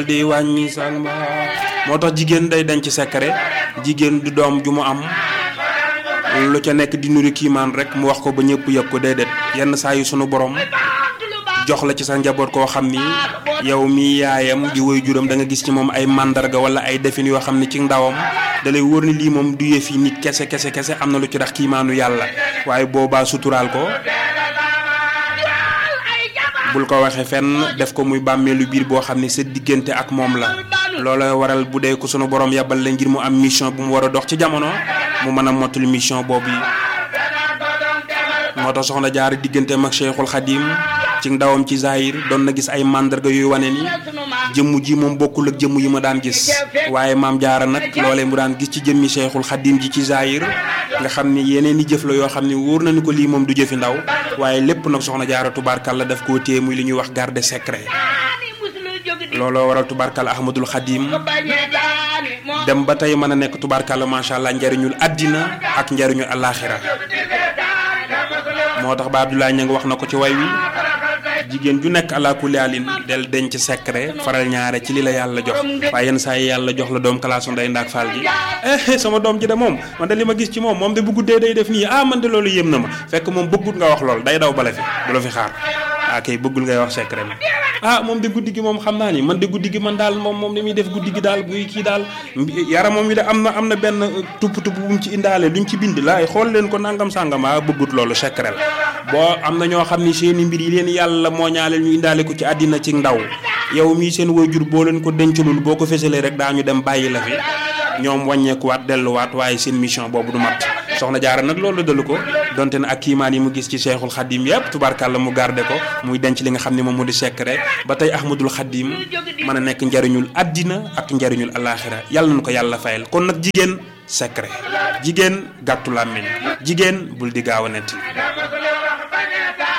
di wàññi sang moo tax jigéen day denc secret jigéen du doom ju mu am lu ca nekk di nuru kiimaan rek mu wax ko ba ñëpp yëg ko déedéet yenn saa yu sunu borom jox la ci sa njaboot koo xam ni yow mi yaayam di woy juram da nga gis ci moom ay màndarga wala ay defin yoo xam ni ci ndawam da lay wóor ni lii moom du yëfi nit kese kese kese am na lu ci tax kiimaanu yàlla waaye boobaa suturaal ko bul ko waxee fenn def ko muy bàmmeelu biir boo xam ne sa diggante ak moom la loola waral bu dee ko sunu borom yabal la ngir mu am mission bu mu war a dox ci jamono mu mën a mottali mission boobu yi moo tax soxna jaar digganteem ak Cheikhul Khadim ci ndawam ci Zahir doon na gis ay màndarga yuy wane ni jëmm ji moom bokkul ak jëmm yi ma daan gis waaye maam jaara nag loolee mu daan gis ci jëmmi Cheikhul Khadim ji ci Zahir nga xam ni yeneen i jëf la yoo xam ni wóor na ni ko lii moom du jëfi ndaw waaye lépp nag soxna jaara tubaarkàlla daf koo téye muy li ñuy wax garde secret looloo waral tubaarkàlla Ahmadul Khadim dem ba tey mën a nekk tubaarkàlla macha allah njariñul àddina ak njariñul alaaxira moo tax ba Abdoulaye ña nga wax na ko ci way wi jigéen ju nekk ala kulli alin del denc secret faral ñaare ci li la yàlla jox waaye yenn saa yi yàlla jox la doom kalaasu nday ndaak faal ji eh sama doom ji de moom man de li ma gis ci moom moom de bu guddee day def nii ah man de loolu yéem na ma fekk moom bëggut nga wax lool day daw bala fi du la fi xaar ah kay bëggul ngay wax secret ma ah moom de guddi gi moom xam naa ni man de guddi gi man daal moom moom li muy def guddi gi daal buy kii daal yaram moom yi de am na am na benn tupp tupp bu mu ci indaale luñ ci bind laay xool leen ko nangam sàngam ah bëggut loolu secret la boo am na ñoo xam ni seeni mbir yi leen yàlla moo ñaaleel ñu indaale ko ci àddina ci ndaw yow mii seen waajur boo leen ko dencalul boo ko fësalee rek daañu dem bàyyi la fi ñoom wàññeekuwaat delluwaat waaye seen mission boobu du mat soxna jaara nag loolu dalu ko donte ne ak kiimaan yi mu gis ci Cheikhul Khadim yëpp tubaarkàlla mu garde ko muy denc li nga xam ne moom mu di secret ba tey Ahmadul Khadim mën a nekk njariñul àddina ak njariñul alaaxira yàlla na ko yàlla fayal kon nag jigéen secret jigéen gàttu làmmiñ jigéen bul di gaaw a netti